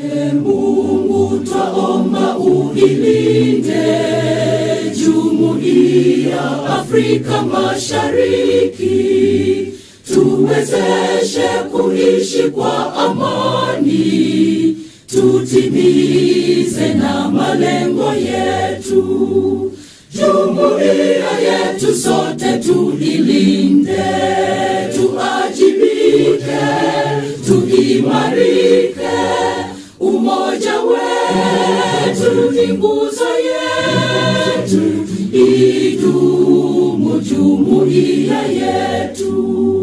Mungu twaomba uilinde jumuiya Afrika Mashariki, tuwezeshe kuishi kwa amani, tutimize na malengo yetu. Jumuiya yetu sote tuilinde, tuajibike, tuimarike. Umoja wetu ni nguzo yetu, idumu jumuiya yetu.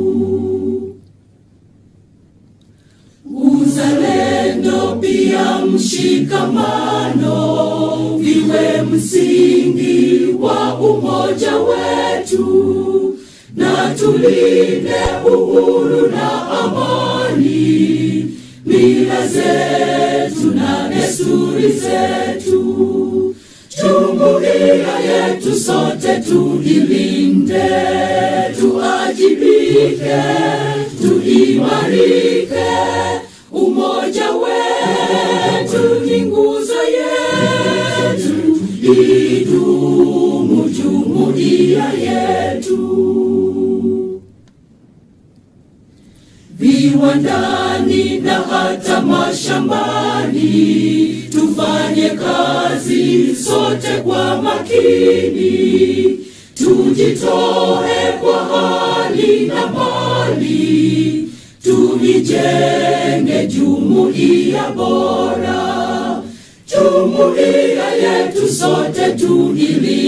Uzalendo pia mshikamano viwe msingi wa umoja wetu, na tulinde uhuru na amani, mila zetu na desturi zetu. Jumuiya yetu sote tuilinde, tuajibike, tuimarike. Umoja wetu ni nguzo yetu, idumu jumuiya yetu. Viwandani na hata mashambani, tufanye kazi sote kwa makini, tujitoe kwa hali na mali, tuijenge jumuiya bora. Jumuiya yetu sote tuilinde